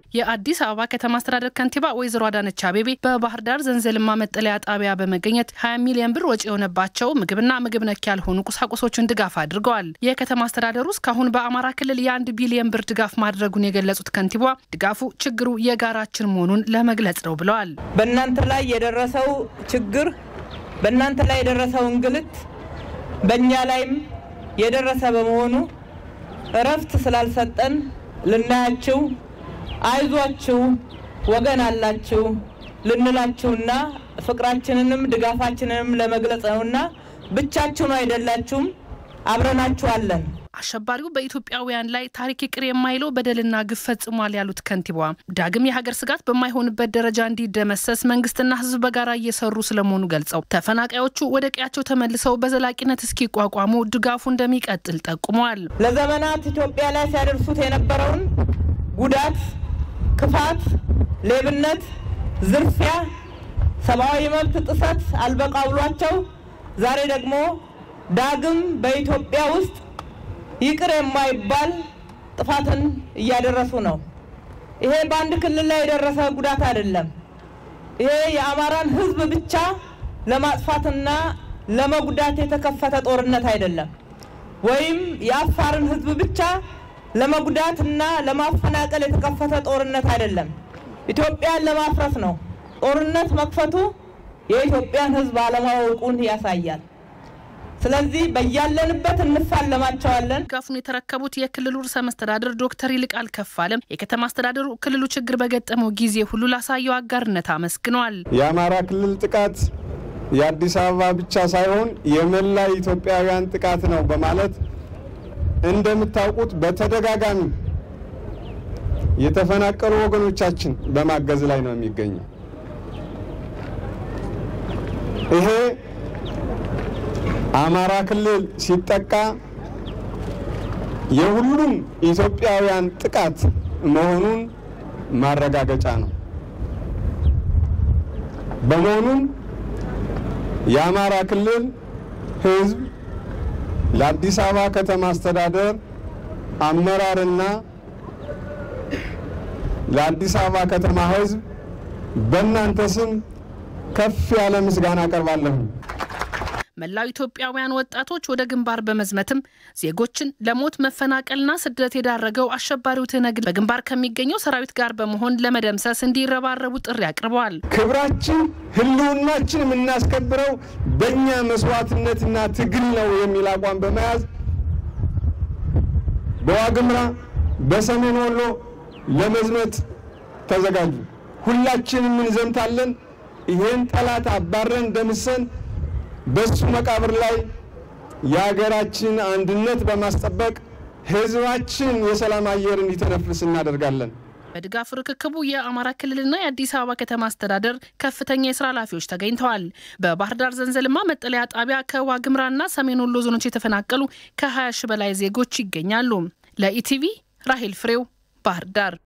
የአዲስ አበባ ከተማ አስተዳደር ከንቲባ ወይዘሮ አዳነች አቤቤ በባህር ዳር ዘንዘልማ መጠለያ ጣቢያ በመገኘት 20 ሚሊዮን ብር ወጪ የሆነባቸው ምግብና ምግብ ነክ ያልሆኑ ቁሳቁሶችን ድጋፍ አድርገዋል። የከተማ አስተዳደሩ እስካሁን በአማራ ክልል የአንድ ቢሊዮን ብር ድጋፍ ማድረጉን የገለጹት ከንቲባ ድጋፉ ችግሩ የጋራችን መሆኑን ለመግለጽ ነው ብለዋል። በእናንተ ላይ የደረሰው ችግር፣ በእናንተ ላይ የደረሰው እንግልት በእኛ ላይም የደረሰ በመሆኑ እረፍት ስላልሰጠን ልናያችሁ አይዟችሁ ወገን አላችሁ ልንላችሁና ፍቅራችንንም ድጋፋችንንም ለመግለጽ ነውና ብቻችሁን አይደላችሁም፣ አብረናችኋለን። አሸባሪው በኢትዮጵያውያን ላይ ታሪክ ይቅር የማይለው በደልና ግፍ ፈጽሟል ያሉት ከንቲባ ዳግም የሀገር ስጋት በማይሆንበት ደረጃ እንዲደመሰስ መንግስትና ሕዝብ በጋራ እየሰሩ ስለመሆኑ ገልጸው ተፈናቃዮቹ ወደ ቀያቸው ተመልሰው በዘላቂነት እስኪቋቋሙ ድጋፉ እንደሚቀጥል ጠቁመዋል። ለዘመናት ኢትዮጵያ ላይ ሲያደርሱት የነበረውን ጉዳት፣ ክፋት፣ ሌብነት፣ ዝርፊያ፣ ሰብአዊ መብት ጥሰት አልበቃ ብሏቸው ዛሬ ደግሞ ዳግም በኢትዮጵያ ውስጥ ይቅር የማይባል ጥፋትን እያደረሱ ነው። ይሄ በአንድ ክልል ላይ የደረሰ ጉዳት አይደለም። ይሄ የአማራን ህዝብ ብቻ ለማጥፋትና ለመጉዳት የተከፈተ ጦርነት አይደለም። ወይም የአፋርን ህዝብ ብቻ ለመጉዳትና ለማፈናቀል የተከፈተ ጦርነት አይደለም። ኢትዮጵያን ለማፍረስ ነው። ጦርነት መክፈቱ የኢትዮጵያን ህዝብ አለማወቁን ያሳያል። ስለዚህ በያለንበት እንፋለማቸዋለን። ድጋፉን የተረከቡት የክልሉ ርዕሰ መስተዳድር ዶክተር ይልቃል ከፋለም የከተማ አስተዳደሩ ክልሉ ችግር በገጠመው ጊዜ ሁሉ ላሳየው አጋርነት አመስግነዋል። የአማራ ክልል ጥቃት የአዲስ አበባ ብቻ ሳይሆን የመላ ኢትዮጵያውያን ጥቃት ነው በማለት እንደምታውቁት በተደጋጋሚ የተፈናቀሉ ወገኖቻችን በማገዝ ላይ ነው የሚገኘው። ይሄ አማራ ክልል ሲጠቃ የሁሉም ኢትዮጵያውያን ጥቃት መሆኑን ማረጋገጫ ነው። በመሆኑም የአማራ ክልል ሕዝብ ለአዲስ አበባ ከተማ አስተዳደር አመራርና ለአዲስ አበባ ከተማ ሕዝብ በእናንተ ስም ከፍ ያለ ምስጋና አቀርባለሁ። መላው ኢትዮጵያውያን ወጣቶች ወደ ግንባር በመዝመትም ዜጎችን ለሞት መፈናቀልና ስደት የዳረገው አሸባሪው ትነግ በግንባር ከሚገኘው ሰራዊት ጋር በመሆን ለመደምሰስ እንዲረባረቡ ጥሪ አቅርበዋል። ክብራችን፣ ህልውናችን የምናስከብረው በእኛ መስዋዕትነትና ትግል ነው የሚል አቋም በመያዝ በዋግምራ በሰሜን ወሎ ለመዝመት ተዘጋጁ። ሁላችንም እንዘምታለን። ይሄን ጠላት አባረን ደምሰን በሱ መቃብር ላይ የሀገራችን አንድነት በማስጠበቅ ህዝባችን የሰላም አየር እንዲተነፍስ እናደርጋለን። በድጋፍ ርክክቡ የአማራ ክልልና የአዲስ አበባ ከተማ አስተዳደር ከፍተኛ የስራ ኃላፊዎች ተገኝተዋል። በባህር ዳር ዘንዘልማ መጠለያ ጣቢያ ከዋግምራና ሰሜን ወሎ ዞኖች የተፈናቀሉ ከ20 ሺ በላይ ዜጎች ይገኛሉ። ለኢቲቪ ራሄል ፍሬው ባህር ዳር